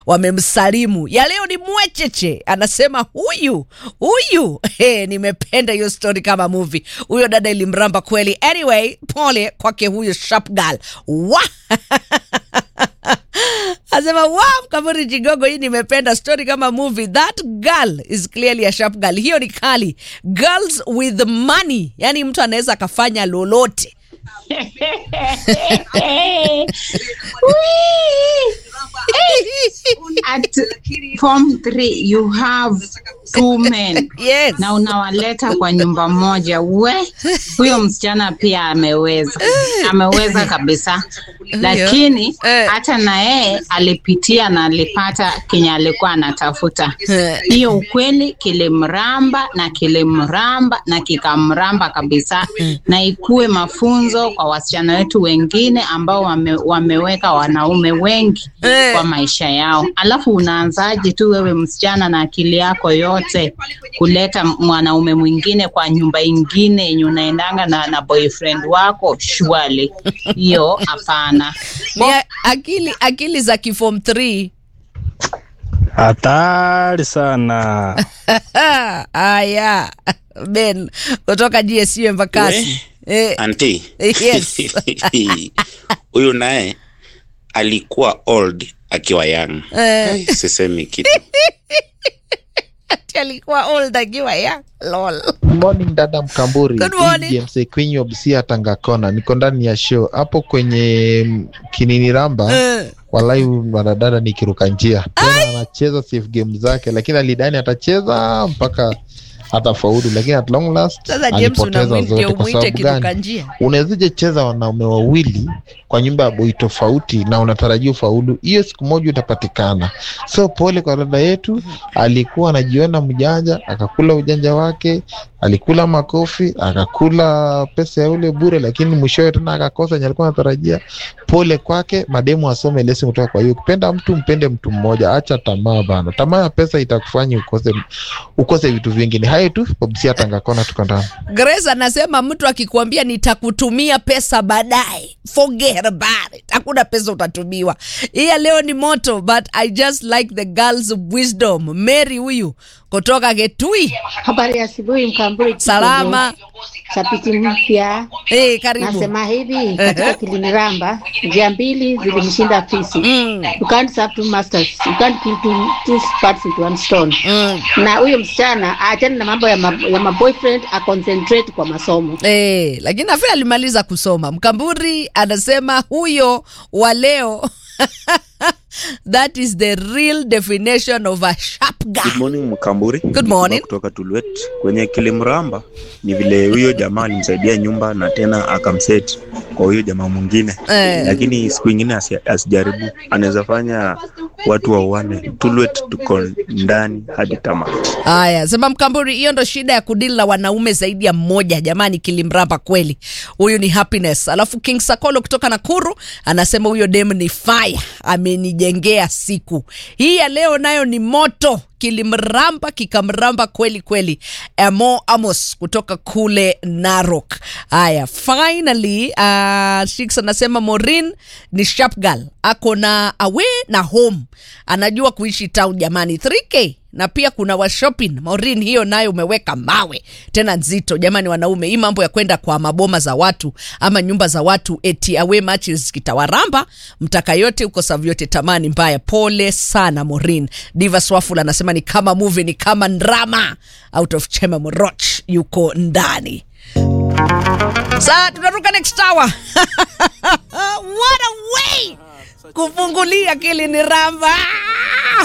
wamemsalimu. Ya leo ni mwecheche, anasema huyu huyu. Hey, nimependa hiyo story kama movie. Huyo dada ilimramba kweli. Anyway, pole kwake huyo sharp girl. Wa Asema wa Mkaburi Jigogo, hii nimependa story kama movie. That girl is clearly a sharp girl. Hiyo ni kali. Girls with money, yani mtu anaweza akafanya lolote. At form 3 you have two men Yes. na unawaleta kwa nyumba moja. We, huyo msichana pia ameweza, ameweza kabisa, lakini Eh. hata na yeye alipitia na alipata kenye alikuwa anatafuta. Eh. Hiyo ukweli kilimramba na kilimramba na kikamramba kabisa, na ikuwe mafunzo kwa wasichana wetu wengine ambao wame, wameweka wanaume wengi Eh. kwa maisha yao. Alafu unaanzaje tu wewe msichana na akili yako yote kuleta mwanaume mwingine kwa nyumba ingine yenye unaendanga na, na boyfriend wako? Shwali hiyo hapana. Ni a- akili akili za kifom 3 Hatari sana. Aya, Ben kutoka GSU Embakasi. Eh, Anti. Yes. Huyu naye alikuwa old akiwa young. Eh. Ai, Sisemi kitu. ati alikuwa old akiwa ya lol. Morning dada Mkamburi, Good morning. Hii James Queen of Busia Tanga Kona, niko ndani ya show hapo kwenye mm, Kinini Ramba. Eh, Walai mwanadada ni kiruka njia tena, anacheza safe game zake, lakini alidani atacheza mpaka hata faulu, lakini at long last Sasa James alipoteza unamwite zote. Kwa umwite sababu kiruka gani? njia. Unawezaje cheza wanaume wawili kwa nyumba ya boi tofauti na unatarajia ufaulu? Hiyo siku moja utapatikana. So pole kwa dada yetu, alikuwa anajiona mjanja, akakula ujanja wake, alikula makofi, akakula pesa ya ule bure, lakini mwishowe tena akakosa yenye alikuwa anatarajia. Pole kwake, mademu asome lesson kutoka kwa hiyo. Ukipenda mtu mpende mtu mmoja, acha tamaa bana. Tamaa ya pesa itakufanya ukose ukose vitu vingine. Hayo tu, Bobsia Tangakona, tuko ndani. Grace anasema mtu akikuambia nitakutumia pesa baadaye, forget about it. Hakuna pesa utatumiwa. Hii ya leo ni moto, but I just like the girls wisdom. Mary huyu kutoka Getui, Habari ya asubuhi Mkamburi. salama. Chapiti mpya Hey, karibu. nasema hivi, katika Kiliniramba njia mbili zilimshinda fisi. Mm, You can't serve two masters. You can't kill two, two parts with one stone. mm. Na huyo msichana aachane na mambo ya, ma, ya maboyfriend aconcentrate kwa masomo. Eh, lakini nafikiri alimaliza kusoma. Mkamburi anasema huyo wa leo that is the real definition of a sharp Good guy. morning Mkamburi. Good morning. Kutoka Tulwet kwenye Kilimramba, ni vile huyo jamaa alimsaidia nyumba na tena akamset kwa huyo jamaa mwingine Eh. lakini siku ingine asi- asijaribu, anaweza fanya watu wauane. Tulwet tuko ndani hadi tamati. Haya, sema Mkamburi, hiyo ndo shida ya kudili na wanaume zaidi ya mmoja. Jamani, kilimramba kweli. Huyu ni happiness. Alafu King Sakolo kutoka Nakuru anasema huyo dem ni fire, amenijengea siku hii ya leo, nayo ni moto kilimramba kikamramba kweli kweli. Amo Amos kutoka kule Narok. Haya, finally uh, Shix anasema Morin ni sharp girl, ako na away na home, anajua kuishi town jamani. 3k na pia kuna wa shopping Maureen, hiyo nayo umeweka mawe tena nzito jamani. Wanaume, hii mambo ya kwenda kwa maboma za watu ama nyumba za watu eti away matches kitawaramba, mtaka yote uko savu yote, tamani mbaya. Pole sana Maureen. Diva Swafula anasema ni kama movie, ni kama drama. Out of Chema Moroch yuko ndani. Saa tunaruka next hour. What a way kufungulia Kiliniramba.